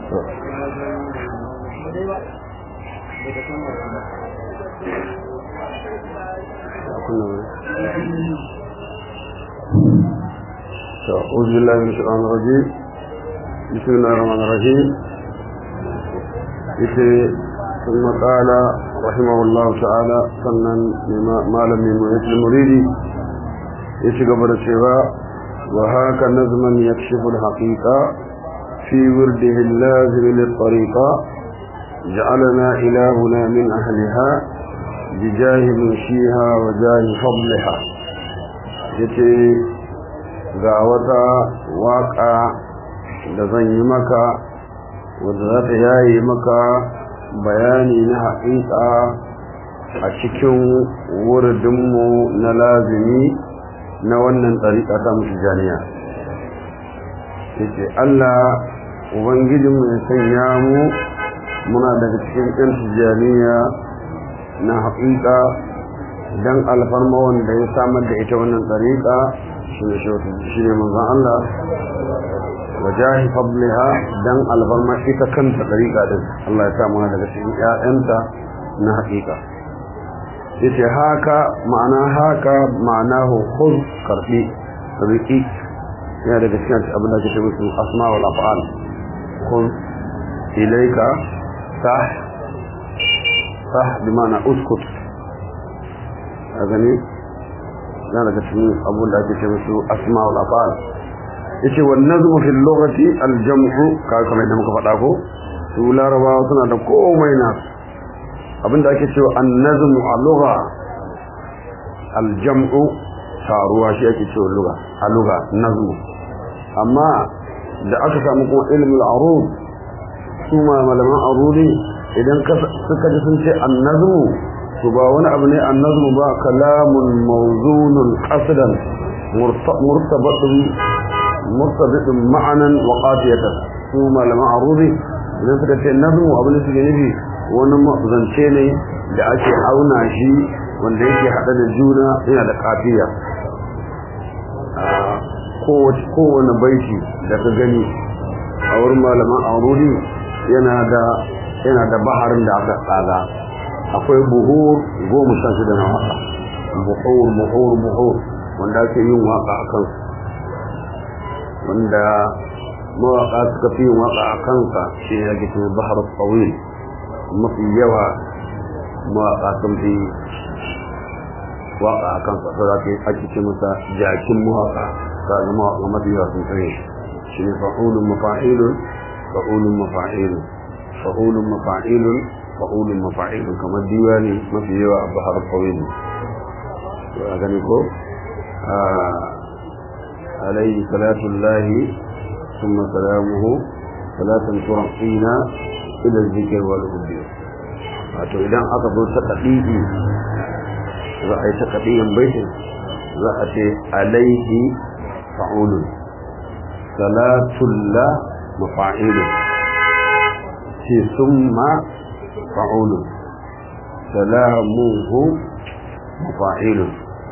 أعوذ بالله من الشيطان الرجيم بسم الله الرحمن الرحيم ثم قال رحمه الله تعالى سنن ما لم يميت المريد يشغب الشفاء وهاك نظما يكشف الحقيقة في ورده اللازم للطريقة جعلنا إلهنا من أهلها بجاه منشيها وجاه فضلها yace ga wata waka da zan yi maka wadda za ta yayi maka bayani na haƙiƙa a cikin wuridinmu na lazimi na wannan ɗariƙa ta musu janiya yace Allah ubangijinmu ya sanya mu muna daga cikin ɗan tijjaniya na haƙiƙa don alfarma wanda ya samar da ita wannan ɗariƙa shi ne manzan Allah wa jahi fabliha don alfarma ita kanta ɗariƙa din Allah ya samu daga cikin ‘ya'yanta na haƙiƙa yace haka ma'ana haka ma'ana hukun karɓi riƙi yana daga cikin abin da ake ce musu asma'ul af'al kun ilaika sah sah bi ma'ana uskut a gani yana daga cikin abin da ake ce musu asma'ul af'al yace wan nazmu fil lughati al jam'u ka kamar yadda muka faɗa ko su larabawa suna da komai na abinda ake cewa an nazmu a lugha al jam'u taruwa shi ake cewa lugha a lugha nazmu amma da aka samu kuma ilmul arud su ma malaman arudi idan suka ji sun ce annazmu to ba wani abu ne annazmu ba kalamun mawzunun qasdan murtabatun murtabatun ma'anan wa qafiyatan su malaman arudi idan suka ce nazmu abu ne suke nufi wani zance ne da ake auna shi wanda yake hada da juna yana da kafiya kowane baiti da ka gani a wurin malaman aururi yana da yana da baharin da aka tsaga akwai buhur goma sha shida na waka buhur buhur buhur wanda ake yin waka a kansu wanda mawaka suka fi yin waka a kansa shi ne ake cewa bahar tsawil mafi yawa mawaka sun fi waka a kansa sai ake ake ce masa jakin mawaka ka ga mawaka mafi yawa sun tsaye shi ne fa'ulun mafa'ilun fa'ulun mafa'ilun fa'ulun mafa'ilun fa'ulun mafa'ilun kamar diwani mafi yawa a bahar tsawil to a gani ko عليه صلاة الله ثم سلامه صلاة ترقينا إلى الذكر والهدي wato idan aka zo ta kadidi za a yi ta kadiyan baitin za a ce alaihi fa'ulun salatulla mafa'ilun ce summa fa'ulun salamuhu mafa'ilun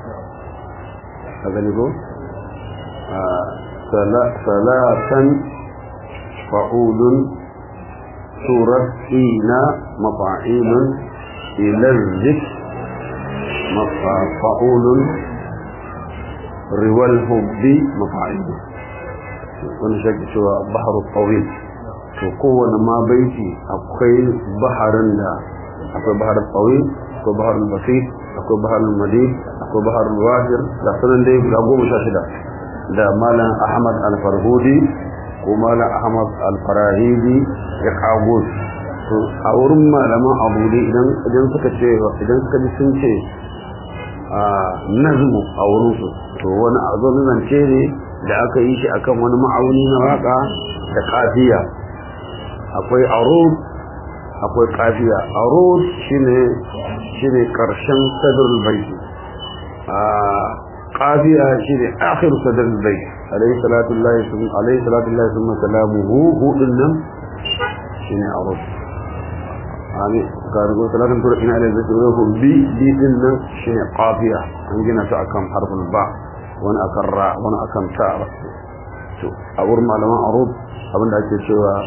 a gani ko ثلاثا فعول ترقين مفاعيل إلى الذكر فعول روى الحب مفاعيل wani shaki cewa bahar tsawil to kowane ma baiti akwai baharin da akwai bahar tsawil akwai bahar basit akwai bahar madid akwai bahar wajir da sanan dai guda goma sha shida da malam ahmad al-farhudi ko malam ahmad al-farahidi ya kago to a wurin malaman abu dai idan idan suka ce idan suka ji sun ce a nazmu a wurin su to wani azo zance ne da aka yi shi akan wani ma'auni na waka da kafiya akwai arud akwai kafiya arud shine shine karshen sadrul baiti a قافية شيء آخر صدر البيت عليه صلاة الله ثم عليه صلاة الله ثم سلامه هو إنم شيء عرض يعني قال يقول صلاة تقول إن على البيت وهو بي بي إنم شيء قافية عندنا تأكم حرف الباء وانا أكرع وانا أكم تاء أور ما لما عروض أبن دا ake cewa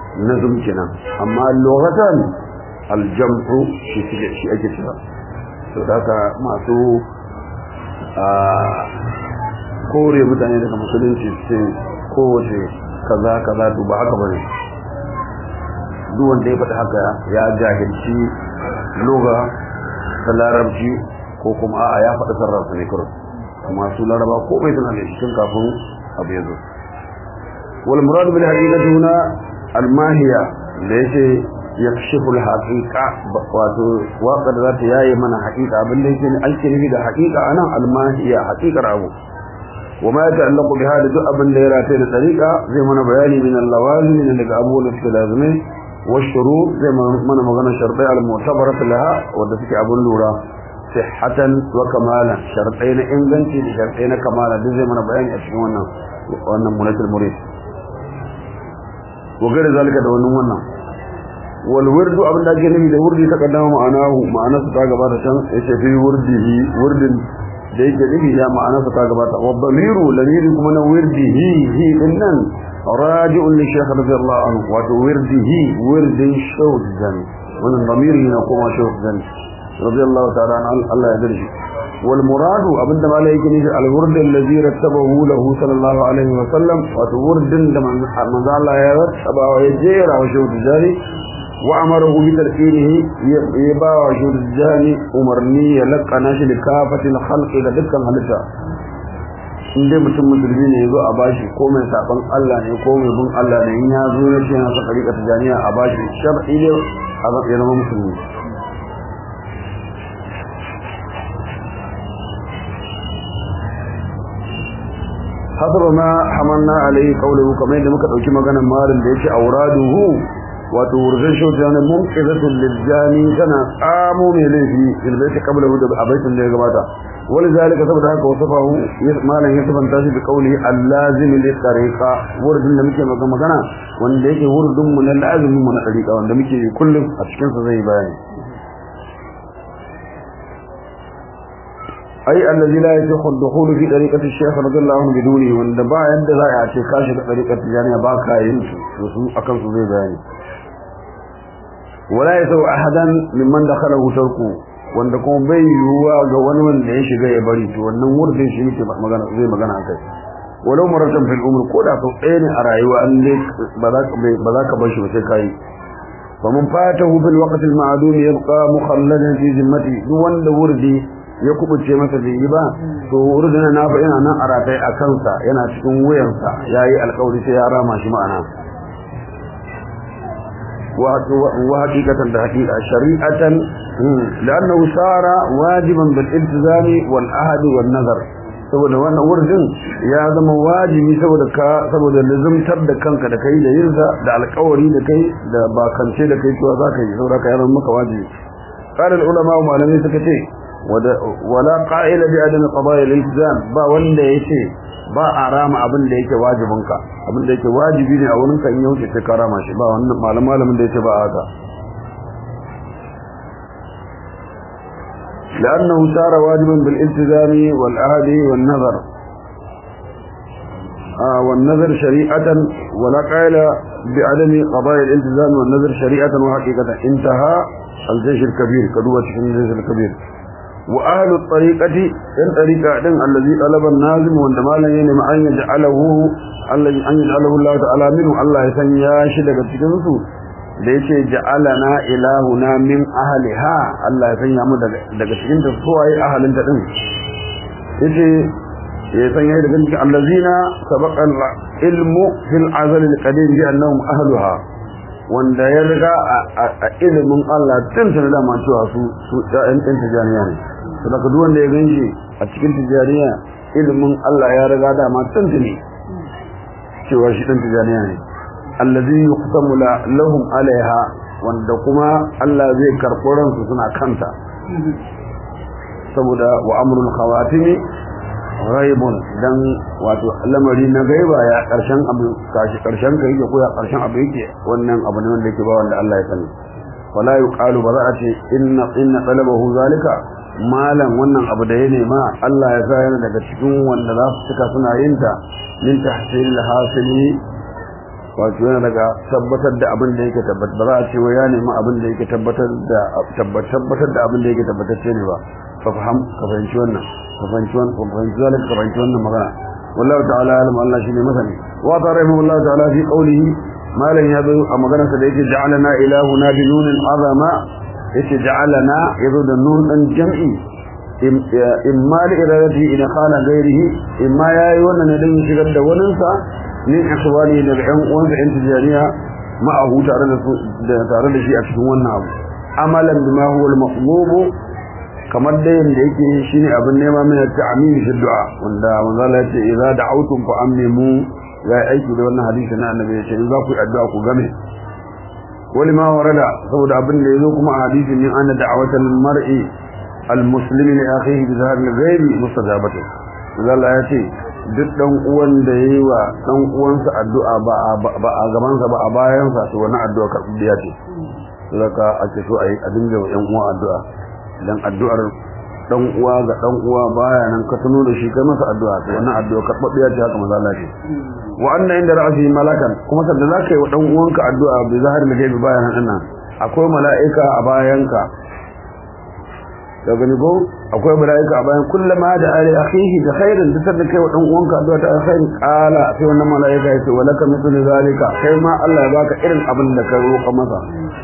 nazm kenan amma lughatan aljam'u shi shi ake cewa to haka masu a kore mutane daga musulunci sai kowace kaza kaza to ba haka bane duk wanda ya faɗi haka ya jahilci lugha ta larabci ko kuma a'a ya faɗi sarrafa ne kawai amma su laraba ko bai tana da cikin kafin abu ya zo wal murad bil haqiqati huna al mahiya da yake yakshifu al haqiqa wato waka da zata yayi mana haqiqa abin da yake ake nufi da haqiqa anan al mahiya haqiqar abu wa ma ta'allaqu bi hada duk abin da ya rataye da tariqa zai mana bayani min al lawazim min daga abubuwan da suke lazimai wa shurut zai mana magana shartai al mu'tabarat laha wanda suke abun lura sihhatan wa kamala shartai na inganci da shartai na kamala duk zai mana bayani a cikin wannan wannan munatul murid wa gare zalika da wannan wannan wal wirdu abin da ake nufi da wurdi ta kaddama ma'anahu ma'anarsa ta gabata can yace fi wurdihi wurdin da yake nufi ya ma'anarsa ta gabata wa damiru lamiri kuma na wirdihi hi dinnan raji'un li shaykh radiyallahu anhu wato wirdihi wirdin shawzan wannan damiri na kuma shawzan radiyallahu ta'ala an Allah ya dirshi wal muradu abinda malai yake nufi al wurd allazi rattabahu lahu sallallahu alaihi wa sallam wato wurdin da manzo Allah ya rattaba wa ya jera wa shawzan وأمره بتركينه يبا وجود الجاني أمرني يلقنا shi likafatil khalqi da dukkan halitta inda mutum musulmi ne yazo a bashi ko mai saban Allah ne ko mai bin Allah ne in ya zo ne shi yana saka rika tijaniya a bashi shar'i ne a ga yana musulmi hasab ma hamanna alai qawluhu kamar yadda muka dauki maganar malin da yake auraduhu wato wurzan shauta ne munqizatul liljani tana tsamo mai laifi ilbaita qabla hu da abaitin da ya gabata wani zalika saboda haka wasafahu malan ya sabanta shi da kauli allazim li tariqa wurin da muke magana wanda yake wurin mu na lazimin mu na tariqa wanda muke kullum a cikin sa zai bayani ai allazi la yasihu ad-dukhul fi tariqati ash-shaykh radiyallahu anhu biduni wanda ba yadda za a ce kashi da tariqati jami'a ba ka yin su su akan su zai bayani wala yasau ahadan mimman dakhalahu tarku wanda kuma bai yiwuwa ga wani wanda ya shiga ya bari to wannan wurin shi muke magana zai magana akai walau maratan fil umr ko da sau ɗaya ne a rayuwa an dai ba za ka ba za ka bar shi ba sai kai fa mun fatahu bil waqt al ma'dum yabqa mukhalladan fi zimmati duk wanda wurdi ya kubuce masa bai yi ba to wurdin na fa yana nan a ratai a kansa yana cikin wuyansa yayi alƙawari sai ya rama shi ma'ana وحقيقة حقيقة شريعة لأنه صار واجبا بالالتزام والعهد والنظر saboda wannan wurin ya zama wajibi saboda ka saboda lazumtar da kanka da kai da yinsa da alƙawari da kai da bakance da kai cewa zaka yi saboda ka yaran maka wajibi qala ulama wa malamai suka ce wala qa'ila bi adam qada'i al-iltizam ba wanda yace ba a rama abin da yake wajibinka abin da yake wajibi ne a wurin ka in ya wuce sai ka rama shi ba wannan malam malamin da yake ba haka لأنه صار واجبا بالالتزام والعهد والنظر آه والنظر شريعة ولا قائل بعدم قضاء الالتزام والنظر شريعة وحقيقة انتهى الجيش الكبير كدوة الجيش الكبير وأهل الطريقة إن طريقة إن الذي طلب النازم وعندما لا ينم أن يجعله الذي أن يجعله الله تعالى منه الله يسنيا شدك تكنسو ليش جعلنا إلهنا من أهلها الله يسنيا mu daga cikin ta suwaye ahalin ta din yace ya sanya daga cikin allazina sabaqa ilmu fil azal al qadim bi annahum ahluha wanda ya riga a ilimin Allah tun tana da cewa su su ɗan tijaniya ne to daga duk wanda ya ganshi a cikin tijaniya ilimin Allah ya riga da ma tun tuni cewa shi ɗan tijaniya ne allazi yuqtamu lahum alaiha wanda kuma Allah zai karɓo ransu suna kanta saboda wa amrul khawatimi ghaibun dan wato lamari na gaiba ya karshen abu kashi karshen kai yake ko ya karshen abu yake wannan abu ne wanda yake ba wanda Allah ya sani wala yuqalu ba za a ce inna inna talabahu zalika malam wannan abu da ya nema Allah ya sa yana daga cikin wanda za su cika suna yin ta min tahsil hasili wato yana daga tabbatar da abin da yake tabbatar ba za a ce wa ya nemi abin da yake tabbatar da tabbatar da abin da yake tabbatacce ne ba fa faham ka fahimci wannan ka fahimci wannan ka fahimci wannan ka fahimci wannan magana wallahu ta'ala alim Allah shine masani wa tarahu Allah ta'ala fi qawlihi malan ya zo a maganarsa da yake ja'alana ilahuna bi nunin azama yace ja'alana yazo da nun dan jam'i imma li iradati ila qala ghairihi imma yayi wannan ne dan shigar da wannan sa min akhwali da ɗan uwansa ɗan tijariya ma'ahu tare da su da tare da shi a cikin wannan abu amalan bima huwa al-maqlub kamar da yanda yake shine abin nema min ta'min fi du'a wanda manzo Allah yace idza da'awtum fa amimu ya aiki da wannan hadisi na annabi yace in za ku yi addu'a ku game wani ma warada saboda abin da yazo kuma a hadisi min anna da'awatal mar'i al-muslimi li akhihi bi zahar al-ghaib mustajabatu manzo Allah yace duk dan uwan da yayi wa dan uwansa addu'a ba ba a gaban sa ba a bayan sa to wannan addu'a karbiya ce saka ake so ayi a dinga wa yan uwa addu'a dan addu'ar dan uwa ga dan uwa baya nan ka tuno da shi kai masa addu'a to wannan addu'a karbiya ce haka manzo Allah ce wa anna inda ra'si malakan kuma sanda zaka yi wa dan uwanka addu'a bi zahar da gaibi bayan nan akwai mala'ika a bayanka da gani ko akwai mala'ika a bayan kullama da ali akhihi da khairin da sanda kai wa dan uwanka addu'a ta alkhair qala sai wannan mala'ika ya ce wa laka mithlu zalika kai ma Allah ya baka irin abin da ka roƙa masa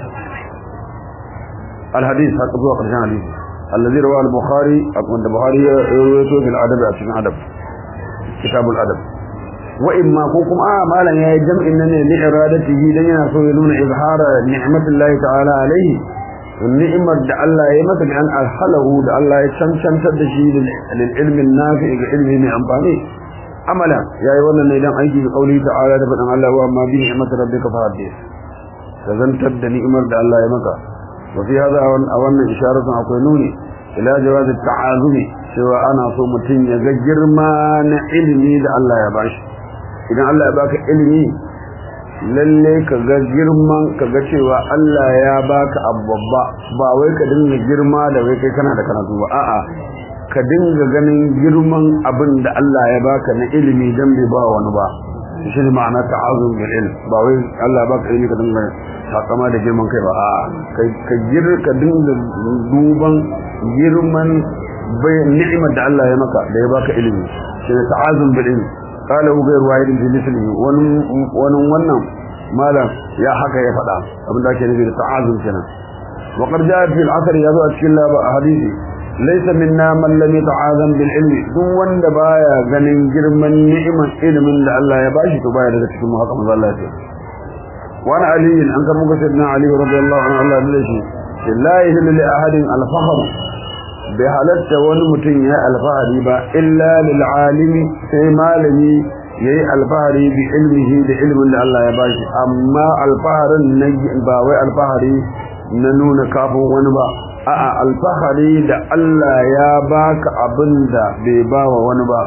الحديث حق ذو قرشان حديث الذي رواه البخاري أقول البخاري يرويته في الأدب عشان أدب كتاب الأدب وإما كوكم آه مالا يا جمع إنني لإرادته لن ينون إظهار نعمة الله تعالى عليه والنعمة دع الله يمسك أن أرحله دع الله يشمشم تدشي للعلم النافع علمه من أنفانه عملا يا أيها الذين أيدي بقوله تعالى دفن الله وأما بنعمة ربك فحدث تزنتد نعمة دع الله يمسك وفي هذا أولا إشارة أقولوني إلى جواز التعاظم سوى أنا صو متين يغجر ما علمي da Allah ya bashi idan Allah ya baka ilimi lalle ka ga girman ka ga cewa Allah ya baka abbabba ba wai ka dinga girma da wai kai kana da karatu ba a'a ka dinga ganin girman abin da Allah ya baka na ilimi dan bai ba wani ba shi ne ma'ana ta'azum bil ilm ba wai Allah ya baka ilimi ka dinga takama da girman kai ba a ka gir ka dinga duban girman ni'imar da Allah ya maka da ya baka ilimi shi ne ta'azum bil ilmi qala hu ghayr wahidin fi mislihi wani wani wannan malam ya haka ya faɗa abin da ake nufi da ta'azum kenan wa qad jaa fi al-asr yazo a cikin laba hadisi laysa minna man lam yata'azam bil ilmi duk wanda baya ganin girman ni'imar ilimin da Allah ya bashi to baya daga cikin mu haka manzo Allah ya ce وعن علي أن كان سيدنا علي رضي الله عنه الله ليشي لا يهل لأحد الفخر بحالت ونمتن يا الفهري با إلا للعالم في مالني يي الفهري بعلمه بعلم اللي الله يباشي أما الفهر النجي باوي الفهري ننون كافو ونبا a'a alfahari da Allah ya baka abinda bai bawa wani ba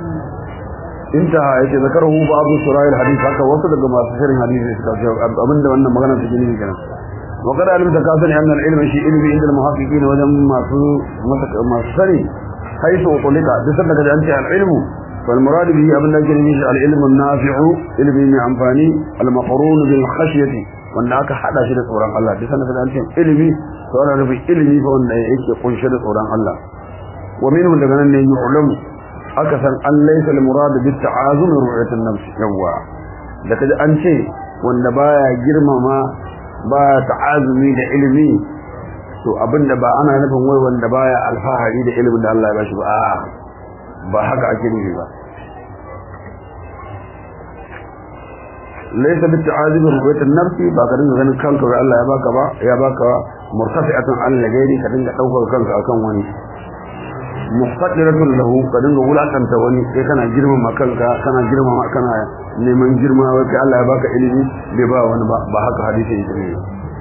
intaha yake zakaru babu surayil hadith haka wasu daga masu shirin hadisi suka ce abinda wannan magana take ne kenan wa kada alimta ka sani annal ilmi shi ilmi inda muhaqqiqin wajen masu masu sani haisu utulika duk sanda kaje an ce al ilmu fal murad bihi abinda yake ne shi al ilmu nafi'u ilmi mai amfani al maqrun bil khashyati wanda aka hada shi da tsoron Allah duk sanda kaje an ce ilmi to ana nufin ilmi fa wanda yake kunshe da tsoron Allah wa minhu daga nan ne yu'lamu aka san an laisa al-murad bi ta'azum ru'yat an-nafs yawa da kaji an ce wanda baya girmama ba ta'azumi da ilimi to abinda ba ana nufin wai wanda baya alfahari da ilimin da Allah ya bashi ba a'a ba haka ake nufi ba laisa bi ta'azum ru'yat an-nafs ba ka dinga ganin kanka wai Allah ya baka ba ya baka murtafi'atan an lagairi ka dinga daukar kanka akan wani muqaddiratun lahu ka dinga wulakanta wani sai kana girmama kanka kana girmama kana neman girma wai kai Allah ya baka ilimi bai ba wani ba ba haka hadisi yake ne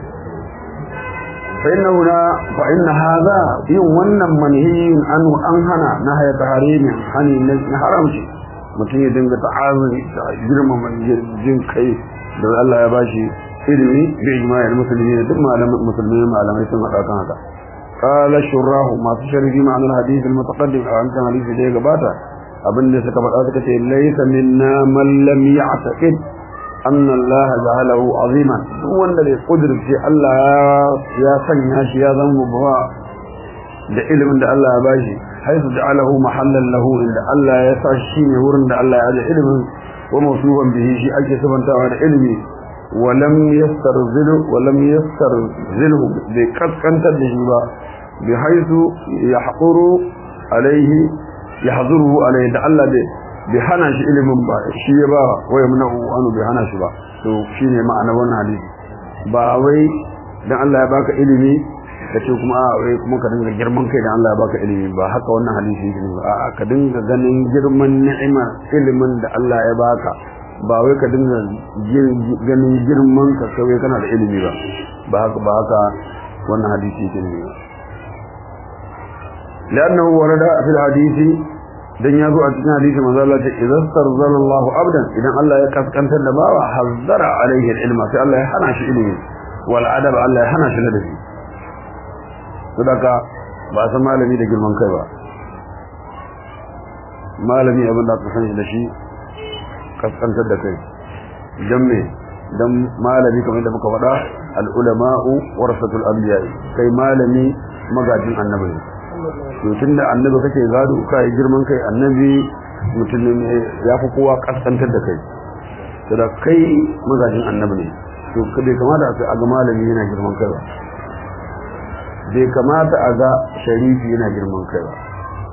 fa inna huna fa inna hadha yin wannan manhiyin an an hana na haya taharimi hani na haramci mutum ya dinga ta'azumi girmama jin kai da Allah ya bashi ilimi bi ijma'il muslimin duk malaman musulmai malamai sun hada kan haka قال الشراه ما تشرح معنى الحديث المتقدم عن كان حديث ده غباتا abin da suka faɗa suka ce laysa minna man lam ya'taqid anna Allah ja'alahu aziman duk wanda bai kudirce Allah ya sanya shi ya zama babba da ilimin da Allah ya bashi haisu ja'alahu mahallan lahu inda Allah ya sa shi ne wurin da Allah ya aje ilimin wa mawsuban bihi shi ake sabantawa da ilimi wa lam yastarzilu wa lam yastarzilu bai kaskantar da shi ba bi haisu yahquru alaihi yahzuruhu alaihi da Allah bai bai hana shi ilimin ba shi ya ba waya muna anu bai hana shi ba to shine ma'ana wannan hadisi ba wai dan Allah ya baka ilimi kace kuma a wai kuma ka dinga girman kai dan Allah ya baka ilimi ba haka wannan hadisi yake ba a'a ka dinga ganin girman ni'ima ilimin da Allah ya baka ba wai ka dinga ganin girman ka kai kana da ilimi ba ba haka ba haka wannan hadisi yake ne لأنه ورد في الحديث dan ya zo a cikin hadisi manzo Allah ce idan tarzala Allah abdan idan Allah ya kaskantar da bawa hazzara alaihi ilma sai Allah ya hana shi ilimi wal adab Allah ya hana shi ladabi sadaka ba san malami da girman kai ba malami abin da aka san shi da shi kaskantar da kai dan me dan malami kamar da muka faɗa al ulama'u warasatul anbiya kai malami magajin annabi to tunda annabi kake gado kai girman kai annabi mutum ne ya fi kowa kaskantar da kai to da kai magajin annabi ne to bai kamata a ga malami yana girman kai ba bai kamata a ga sharifi yana girman kai ba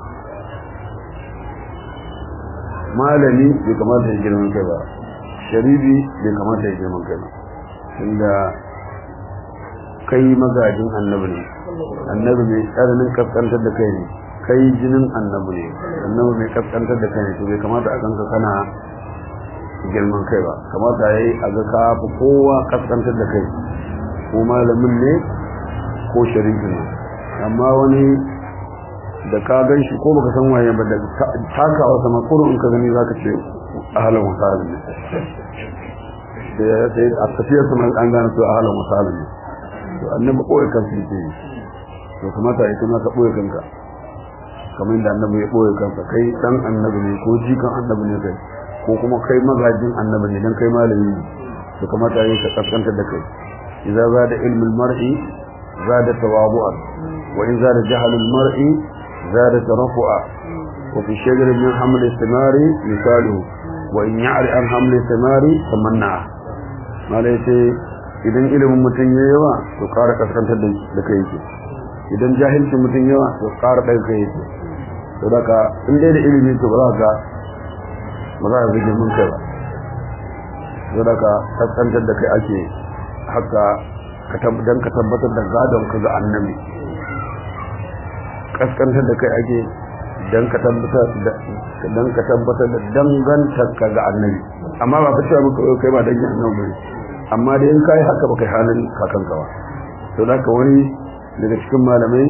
malami bai kamata ya girman kai ba sharifi bai kamata ya girman kai ba tunda kai magajin annabi ne annabi mai tsananin kaskantar da kai ne kai jinin annabi ne annabi mai kaskantar da kai ne to bai kamata a ganka kana girman kai ba kamata yayi a ga ka fi kowa kaskantar da kai ko malamin ne ko sharifin ne amma wani da ka gan shi ko baka san waye ba da takawa sama kurun in ka gani zaka ce ahalan wasalin ne sai a tafiyar sama an gane to ahalan wasalin ne to annabi koyi kansa yake to kamata ya kuma ka boye kanka kamar yadda annabi ya boye kansa kai dan annabi ne ko jikan annabi ne kai ko kuma kai magajin annabi ne dan kai malami ne to kamata ya ka kaskantar da kai idza zada ilmul mar'i zada tawabu'a wa in zada jahalul mar'i zada tarafu'a wa fi shajara min haml istimari misaluhu wa in ya'ri an haml istimari tamanna malai ce idan ilimin mutum ya yawa to ƙara kaskantar da kai yake idan jahilcin mutum yawa to ƙara ɗan kai yake to daga in dai da ilimi to ba za ka ba za ka zage mun kai ba to daga kaskantar da kai ake haka dan ka tabbatar da gadon ka ga annabi kaskantar da kai ake dan ka tabbatar da dan ka tabbatar da dangantar ka ga annabi amma ba ka cewa muka kai ba dangin annabi bane amma da in kai haka baka halin kakanka ba to da ka wani daga cikin malamai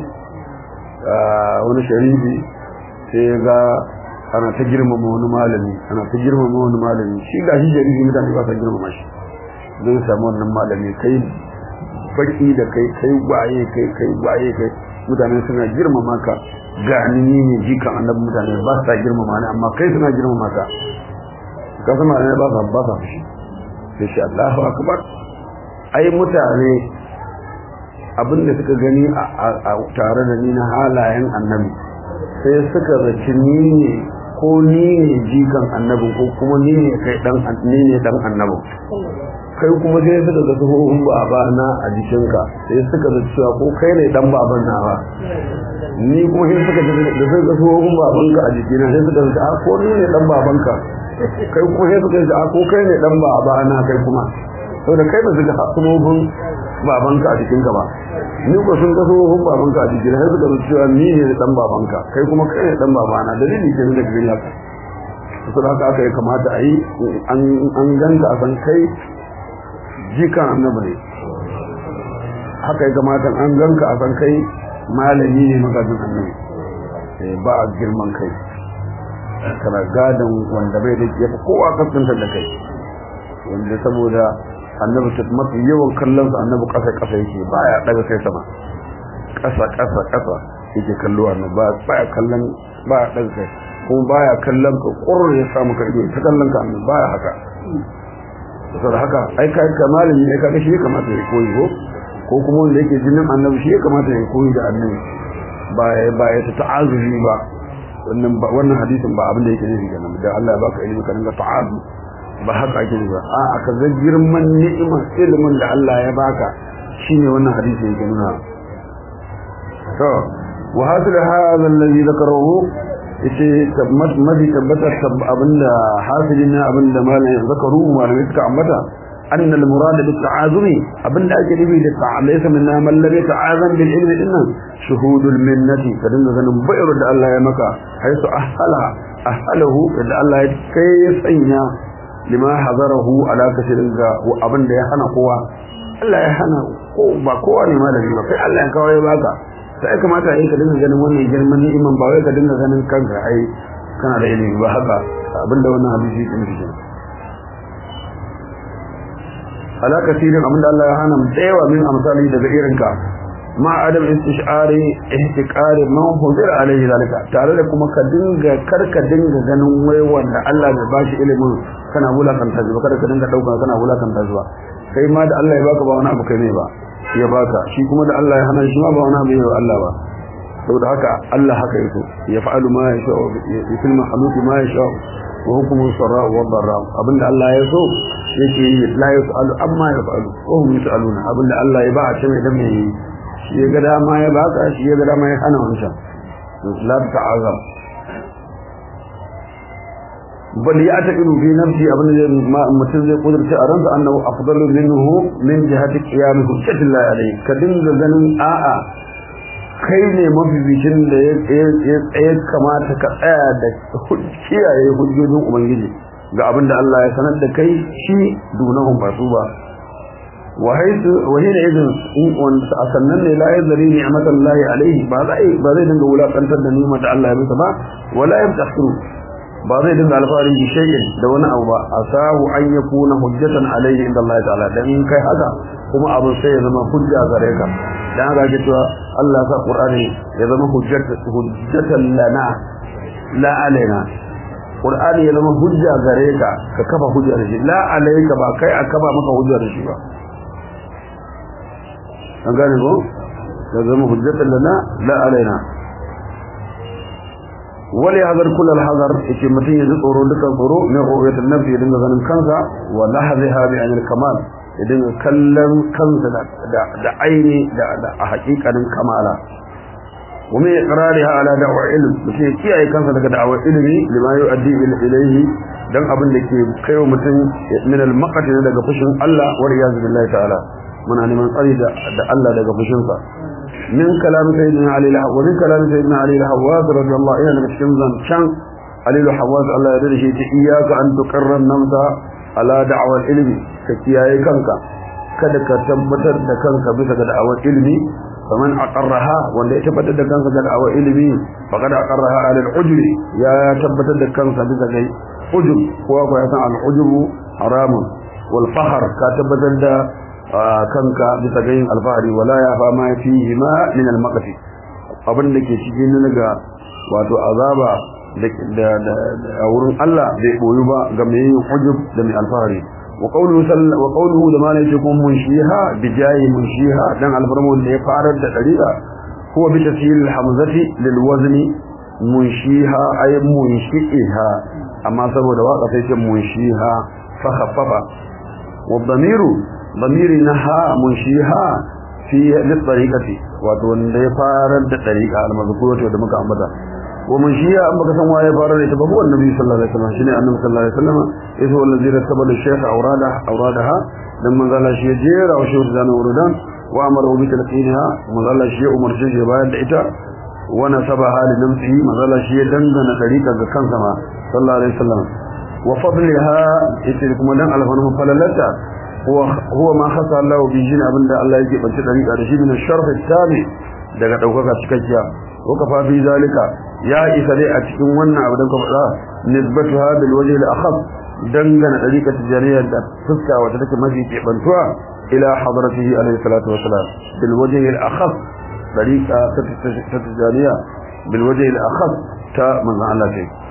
wani sharifi sai ya ga ana ta girmama wani malami ana ta girmama wani malami shi ga shi sharifi mutane ba sa girmama shi zai samu wannan malami kai baki da kai kai waye kai kai waye kai mutane suna girmama ka ga ni ne jikan annabi mutane ba sa girmama ni amma kai suna girmama ka ka sama ne ba sa ba sa fushi sai shi Allahu akbar ai mutane abinda suka gani a tare da ni na halayen annabi sai suka zaci ni ne ko ni ne jikan annabi ko kuma ni ne kai dan ni ne dan annabi kai kuma sai suka ga tsohon baba na a jikinka sai suka zaci cewa ko kai ne dan baban na ba ni kuma sai suka da sai ga tsohon babanka a jikina sai suka zaci a ko ni ne dan babanka kai kuma sai suka zaci a ko kai ne dan baba na kai kuma saboda kai ba su ga tsohon babanka a jikinka ba ni ko sun ga tsohon babanka a jikina sai suka zaci cewa ni ne dan babanka kai kuma kai ne dan babana dalili ke da gani haka saboda haka aka yi kamata a yi an ganta a san kai jikan annabi ne haka ya kamata an ganka a san kai malami ne magajin annabi ba a girman kai kana gadon wanda bai da ya fi kowa kasanta da kai wanda saboda annabi ta mafi yawan kallon sa annabi kasa kasa yake baya daga kai sama kasa kasa kasa yake kallo annabi ba baya kallon baya daga kai kuma baya kallon ka kurre ya samu ka ido ta kallon ka annabi baya haka saboda haka ai kai ka malami ne kaga shi ya kamata ya koyi ko ko kuma wanda yake jinin annabi shi ya kamata ya koyi da annabi ba ba ya ta ta'azuzi ba wannan wannan hadisin ba abin da yake nufi kenan da Allah ya baka ilimi ka dinga ta'azu ba haka ake nufi ba a aka ga girman ni'imar ilimin da Allah ya baka shine wannan hadisi yake nuna to wa hasil hadha alladhi dhakarahu yace tabbat mafi tabbatar abinda hasilin abinda malamin zakaru malamin suka ambata أن المراد بالتعاظم أبن أجل به ليس منا من لم يتعاظم بالعلم إنه شهود المنة فدن ذنب بئر الله يمكى حيث أهلها أهله إذا الله كيف أينا لما حضره على كثير وأبن ده يحنى قوة Allah ya hana ko ba kowa ne malami ba kai Allah ya kawai ya baka sai kamata ai ka dinga ganin wannan girman ni'iman ba wai ka dinga ganin kanka ai kana da ilimi ba haka abinda wannan hadisi yake nufi ala kasirin abinda Allah ya hana mu tsayawa min amsali daga irinka ma adam istishari ihtiqari man huzir alaihi zalika tare da kuma ka dinga karka dinga ganin wai wanda Allah bai bashi ilimin kana wulakanta shi ba kada ka dinga dauka kana wulakanta shi ba kai ma da Allah ya baka ba wani abu kai ne ba ya baka shi kuma da Allah ya hana shi ma ba wani abu ya Allah ba saboda haka Allah haka yake ya fa'alu ma yasha ya filma haluki ma yasha wa hukumu sarra wa darra abinda Allah ya so yake yi la yasalu amma yafalu wa hum yasaluna abinda Allah ya ba a cewa idan mai shi ya ga dama ya baka shi ya ga dama ya hana wancan la ta'azam bal ya ta ilu fi nafsi abin da mutum zai kudurta a ransa annahu afdalu minhu min jihati qiyam hujjatillahi alayhi ka dinga ganin a'a kai ne mabibicin da ya kamata ka tsaya da kiyaye hujjojin ubangiji ga abin da Allah ya sanar da kai shi dunahum ba su ba wa haitu wa hina idan in wanda a sannan ne la yazri ni'matallahi alayhi ba zai ba zai dinga wulakantar da ni'mar da Allah ya masa ba wala yabtakhru ba zai dinga alfahari da shay'in da wani abu ba asahu an yakuna hujjatan alayhi inda Allah ta'ala dan kai haka kuma abin sai ya zama hujja gare ka dan haka ke cewa Allah sa Qur'ani ya zama hujjatan lana la alaina Qur'ani ya zama hujja gare ka ka kafa hujja da shi la alayka ba kai a kafa maka hujja da shi ba an gane ko ya zama hujjatan lana la alaina wali hazar kula hazar yake mutum ya ji tsoro dukan tsoro min ru'yatul nafsi ya dinga ganin kansa wa lahadha bi anil kamal ya dinga kallon kansa da aini da a hakikanin kamala wa min iqrariha ala da'wa ilm mutum ya kiyaye kansa daga da'awar ilimi lima yu'addi ilayhi dan abin da ke kaiwa mutum min al-maqati daga fushin Allah wa iyaz billahi ta'ala muna neman tsari da Allah daga fushinsa من كلام سيدنا علي الحواز ومن كلام سيدنا علي الحواز رضي الله عنه من الشمزان شان علي الحواز الله يرضي شيء إياك أن تقر النمس على دعوة العلم كتياي كنك kada ka tabbatar da kanka bisa ga da'awar ilimi faman aqarraha wanda ya tabbatar da kansa ga da'awar ilimi faqad aqarraha ala al-ujub ya tabbatar da kansa bisa ga ujub ko ko ya san al-ujub haramun wal fahr ka tabbatar da kanka bisa ga yin alfahari wala ya fama fihi ma min al-maqti abin da ke cikin daga wato azaba da a wurin Allah bai boyu ba ga mai yin hujub da mai alfahari wa qawluhu wa qawluhu da malai cikin munshiha bi jayi munshiha dan alfarmu da ya farar da dariqa huwa bi tafsil hamzati lil wazni munshiha ay munshiha amma saboda waka sai ce munshiha fa khaffafa wa dhamiru ضمير نها منشيها في للطريقة وتون ده فارد الطريقة المذكورة وده مكا أمبتا ومنشيها أما كسم وايه فارد يتبقوا النبي صلى الله عليه وسلم شنع النبي صلى الله عليه وسلم إذ هو الذي رتب للشيخ أورادها, أورادها لما قال شيء جير أو شيء ورزان وردان وأمره بتلقينها وما قال شيء أمر شيء بايد إتا ونسبها لنفسه ما قال شيء دندن طريقة كان سما صلى الله عليه وسلم وفضلها إتلكم لن ألفنهم فللتا هو هو ما خص الله بجين abinda Allah yake bace dariƙa da shi min sharh tabi daga daukaka cikakkiya ko kafa fi zalika ya isa dai a cikin wannan abu da ka faɗa nisbatuha bil wajh al akhaf dangana dariƙa tijaniyya da fuska wata take mafi kebantuwa ila hadratihi alayhi salatu wassalam bil wajh al akhaf dariƙa ta tijaniyya bil wajh al akhaf ta manzo Allah ce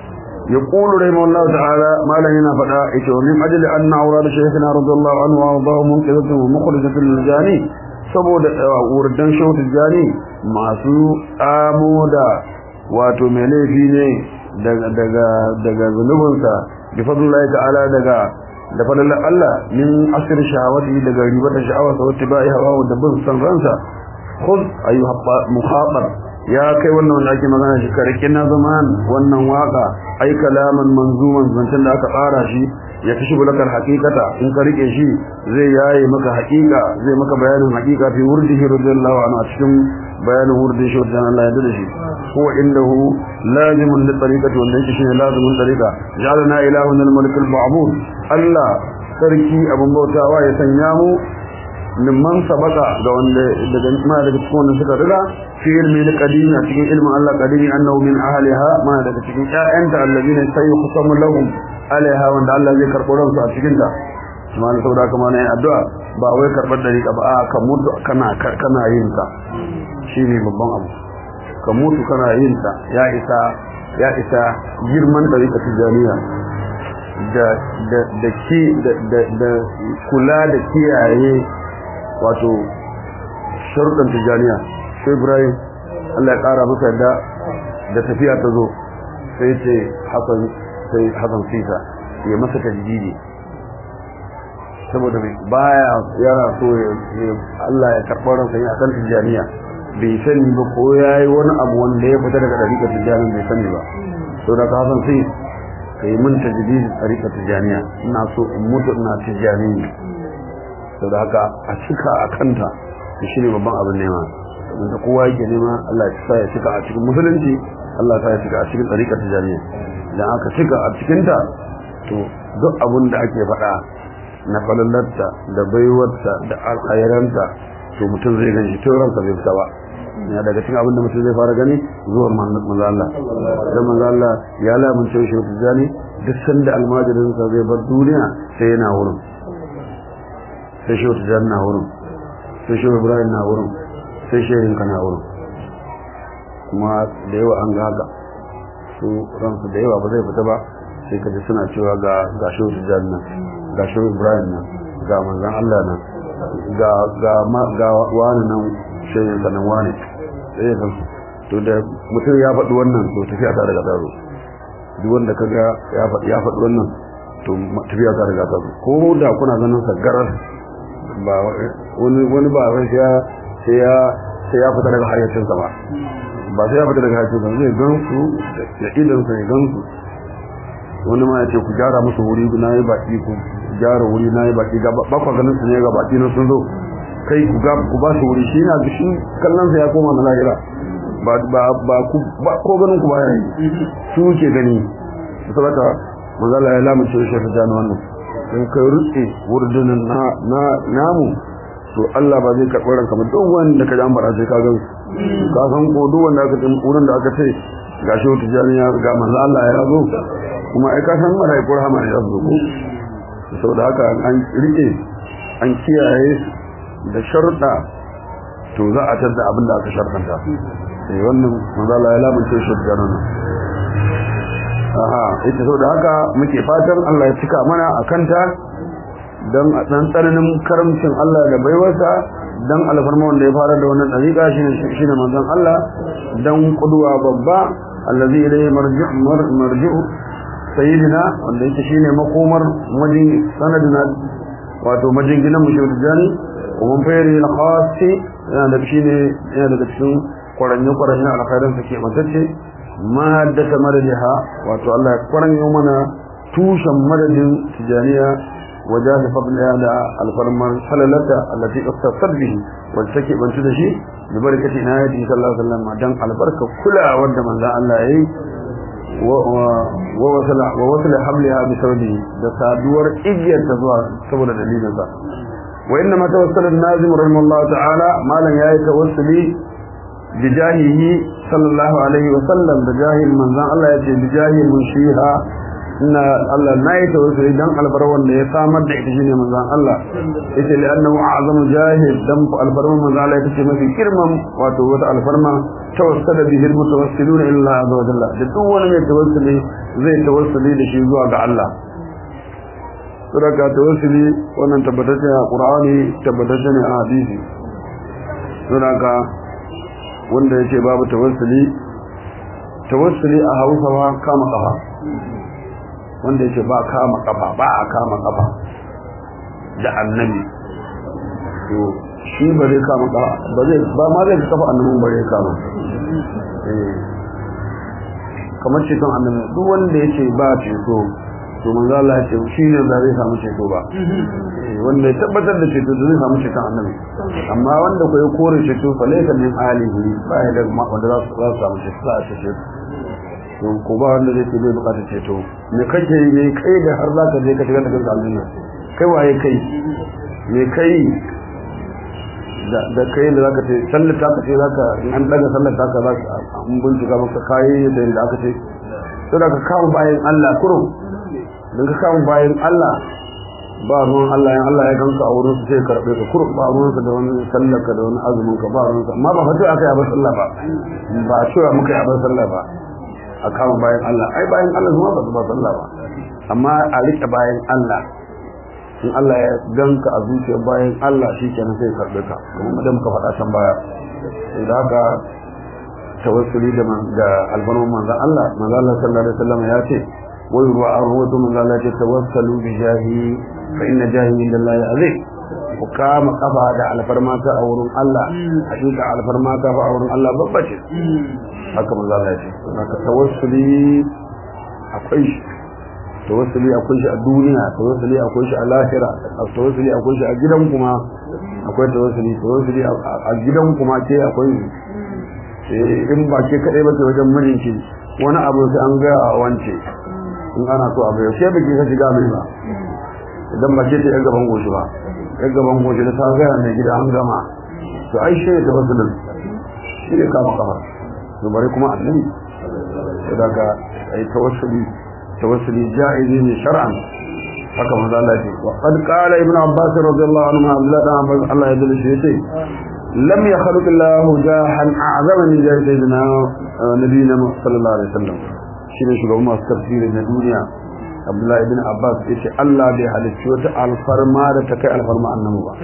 يقول رحمه الله تعالى ما لنا فدا ايتو من اجل ان اوراد شيخنا رضي الله عنه وارضاه منقذة ومخرجة للجاني saboda wurdan shehu tijjani masu amo da wato mai laifi ne daga daga zunubinsa bi fadlillahi ta'ala daga da fadlan Allah min asir shahawati daga ribata sha'awa sa wata bai hawa da bin san ransa khudh ayyuha muhabar ya kai wannan wanda ake magana shi karkin na zaman wannan waka ai kalaman manzuman zancen da aka tsara shi ya kashi bulakar hakikata in ka rike shi zai yaye maka hakika zai maka bayanin hakika fi wurdihi radiyallahu anhu a cikin bayanin wurdin shi wajen Allah ya dade shi huwa indahu lazimun li tariqati wanda yake shine lazimun tariqa ja'alna ilahun al-malik al-ma'bud Allah sarki abun bautawa ya sanya mu mimman sabaka ga wanda daga ma daga cikin wanda suka riga fi ilmi na qadimi a cikin ilmin Allah qadimi annahu min ahliha ma daga cikin ƴaƴanta allazina sayuqsamu lahum alaiha wanda Allah zai karɓo ransu a cikin ta kuma ne saboda kuma ne addu'a ba wai karɓar dariƙa ba a ka mutu kana kana yin ta shine babban abu ka mutu kana yin ta ya isa ya isa girman dariƙa tijaniya da da da ki da da kula da kiyaye wato sharuɗan tijaniya sai ibrahim allah ya ƙara masa yadda da tafiya ta zo sai ce hasan sai hasan sisa ya masa tajdidi saboda baya yana so allah ya karɓar ransa ya kan tijaniya bai sani ba ko ya yi wani abu wanda ya fita daga ɗariƙar tijaniya bai sani ba sau da hasan sai ka yi min tajdidi ɗariƙar tijaniya ina so in mutu ina tijaniya sau da haka a cika a kanta da shi ne babban abin nema wanda kowa yake nema Allah ya sa ya cika a cikin musulunci Allah ya sa ya cika a cikin tsarikar tijaniya idan aka cika a cikinta to duk abin da ake faɗa na falalarta da baiwarta da alkhairanta to mutum zai gani tun ransa bai fita ba ya daga cikin abin da mutum zai fara gani zuwan manzo Allah dan manzo Allah ya lamunce shi tijani duk sanda almajirinsa zai bar duniya sai yana wurin sai shi wata jan na wurin sai shi ibrahim na wurin sai shehin ka na wurin kuma da yawa an ga haka su ransu da yawa ba zai fita ba sai ka ji suna cewa ga ga shi wata jan nan ga shi ibrahim nan ga manzan allah nan ga ga ma ga wani nan shehin ka nan wani sai ka to da mutum ya faɗi wannan to tafiya ta daga taro duk wanda ka ga ya faɗi ya faɗi wannan to tafiya ta daga taro ko da kuna ganin sa garar ba wani wani ba sai ya sai ya sai ya fita daga hayyacin sa ba ba sai ya fita daga hayyacin sa zai gan su da idan sa ya gan su wani ma ya ce ku gyara musu wuri na yi baki ku gyara wuri na yi baki ga ba ku ganin su ne ga baki na sun zo kai ku ga ku ba su wuri shi na shi kallon sa ya koma na lahira ba ba ba ku ba ko ganin ku ba ya yi su ke gani saboda manzo Allah ya lamunce shi ta jani wannan in kai rutse wurdunan na na namu to Allah ba zai karɓi ranka ba duk wanda ka ji an fara sai ka ga ka san ko duk wanda aka ce wurin da aka ce gashi wata jami'a ga manzo Allah ya zo kuma ai ka san malaiku rahama ya zo ko saboda haka an rike an kiyaye da sharuɗa to za a tada abin da aka sharɗanta eh wannan manzo Allah ya lamunce shi da nan aha ita saboda haka muke fatan Allah ya cika mana akanta dan a dan tsananin karamcin Allah da baiwarsa dan alfarma wanda ya fara da wannan dariƙa shine shine manzon Allah dan kuduwa babba allazi ilayhi marji'u marji'u sayyidina wanda yake shine makomar majin sanadina wato majinginan mu shehu jani kuma fayri al-khasi yana da shine yana daga cikin kwaranye kwaranye alkhairin sa ke matacce mahaddata madadiha wato Allah ya kwaranyo mana tushen madadin tijaniya وجاز فضلها على الفرمان حللتا التي اختصت به والسكي بنت دشي ببركة عنايته صلى الله عليه وسلم دان البركة كلها ود من ذا الله اي ووصل ووصل حملها بسببه ده سادور اجير تزوى سبب دليل ذا وانما توصل النازم رحمه الله تعالى ما لن يأي توصلي بجاهه صلى الله عليه وسلم بجاه من ذا الله يأتي بجاه منشيها ina Allah na yi tawassuli dan albar wanda ya samar da ita shine manzon Allah yace li annahu a'zamu jahil dan albarman manzon Allah ita ce mafi girman wato wata alfarma tawassala bihi almutawassiluna illa azza wa jalla da duk wani mai tawassuli zai tawassuli da shi zuwa ga Allah sadaka tawassuli wannan tabbatacce a Qur'ani tabbatacce ne a hadisi sadaka wanda yake babu tawassuli tawassuli a Hausa ma kama kafa wanda yake ba kama kafa ba a kama kafa da annabi to shi ba zai kama kafa ba zai ba ma zai kafa annabin ba zai kama eh kamar ceton annabi duk wanda yake ba ceto to manzo Allah ya ce shi ne ba zai samu ceto ba wanda ya tabbatar da ceto zai samu ceton annabi amma wanda ko ya kore ceto fa laysa min alihi ba ya da wanda za su samu ceto za su ceto to ko ba wanda zai ce bai bukatar ceto me kake yi me kai da har za ka je ka shiga da kanka aljanna kai waye kai me kai da da kai da zaka ce sallar ta ka ce zaka in an daga sallar ta ka zaka an bincika maka kai da inda aka ce sai ka kawo bayan Allah kurum dan ka kawo bayan Allah ba ruwan Allah yan Allah ya ganka a wurin su sai karbe ka kurum ba ruwan ka da wani sallar ka da wani azumin ka ba ruwan ka amma ba fatu aka yi abin sallah ba ba a cewa muka yi abin sallah ba a kama bayan Allah ai bayan Allah zuma ba su ba sallah ba amma a rike bayan Allah in Allah ya ganka a zuciyar bayan Allah shi kenan sai karɓe ka kuma da muka faɗa can baya da haka tawassuli da da albarman manzon Allah manzon Allah sallallahu alaihi wasallam ya ce wa yuwa arwatu manzon Allah ce tawassalu bi jahi fa inna jahi indallahi azim ku kama kafa da alfarmata a wurin Allah hakika alfarmata fa a wurin Allah babba ce haka manzo Allah ya ce haka tawassuli akwai shi tawassuli akwai shi a duniya tawassuli akwai shi a lahira tawassuli akwai shi a gidan kuma akwai tawassuli tawassuli a gidan kuma ke akwai in ba ke kadai ba ke wajen mijinki wani abu sai an ga a wance in ana so abu ya ke baki ka shiga mai ba idan ba ke ta yan gaban goshi ba yan gaban goshi da ta gaya mai gida an gama to ai shi ya tawassulin shi ne kama kafa to bare kuma annabi daga ai tawassuli tawassuli ja'izi ne shar'an haka manzo Allah ya ce wa qad qala ibn abbas radiyallahu anhu Abdullah dan Abbas Allah ya dace shi yace lam yakhluq Allah jahan a'zama min jahi sayyidina nabiyina sallallahu alaihi wasallam shine shugaban masu tafsiri na duniya Abdullah ibn Abbas yace Allah bai halicci wata alfarma da ta kai alfarma annabi ba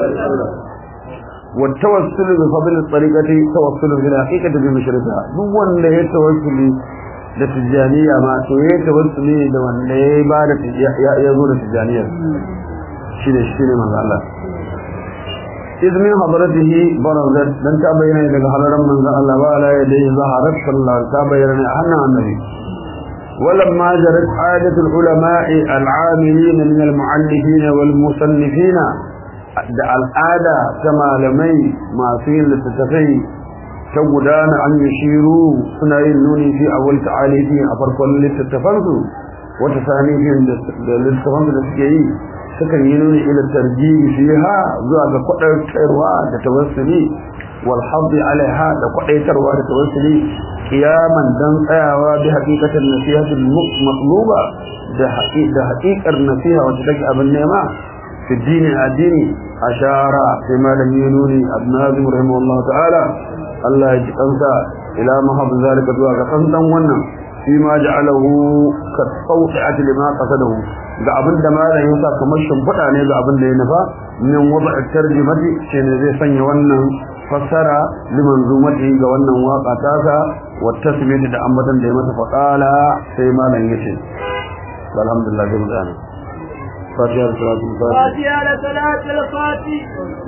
والتوسل بفضل الطريقة توسل إلى حقيقة بمشرفها duk wanda ya tawassuli da tijaniya ma to ya tawassuli da wanda ya ba da ya zo da tijaniya shine shine manzo Allah izmin hadratihi barazat dan ta bayyana daga halaran manzo Allah ba la yadai zaharat sallallahu ta bayyana a hannun annabi ولما جرت عادة العلماء العاملين من المعلفين والمصنفين da al'ada ta malamai masu yin littattafai ta gudana an yi shiru suna yin nuni fi a wal ta'alifi a farkon littattafansu wata sanifin da littattafansu da suke yi sukan yi nuni ila tarjibi fiha zuwa ga kwadaitarwa da tawassuli wal haddi alaiha da kwadaitarwa da tawassuli kiyaman dan tsayawa bi haqiqatin nasihatul maqluba da da haqiqar nasiha wacce take abin nema في الدين الديني أشار فيما لم ينوني الناظم رحمه الله تعالى الله يجقنسا إلى ما حب ذلك دعاء قنطا ونم فيما جعله كالصوحة لما قصده ga abin da malam ya sa kamar shimfiɗa ne ga abin da ya nufa min wada tarjimati shi ne zai sanya wannan fassara liman zumati ga wannan waka tasa wa tasmiyati da ambatan da ya masa faqala sai malam yace alhamdulillah da mutane فاتحة لصلاة الفاتحة فاتحة لصلاة الفاتحة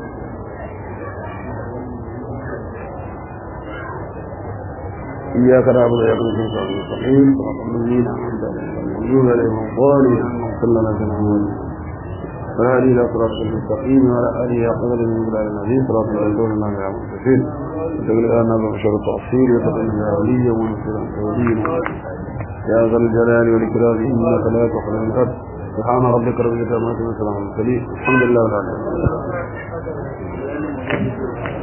إياك نعبد وإياك نستعين المستقيم صراط الذين أنعمت عليهم غير عليهم الضالين صلى الله عليه وسلم وهذه إلى صراط المستقيم وعلى آله قدر من بلاد العزيز صراط الرسول الله عليه وسلم وتقول لنا بشر التأصيل وتقول يا ولي ونصير ولي يا ذا الجلال والإكرام إنك لا تخرج من الأرض سبحان ربك رب العزة عما يصفون وسلام على المرسلين الحمد لله رب العالمين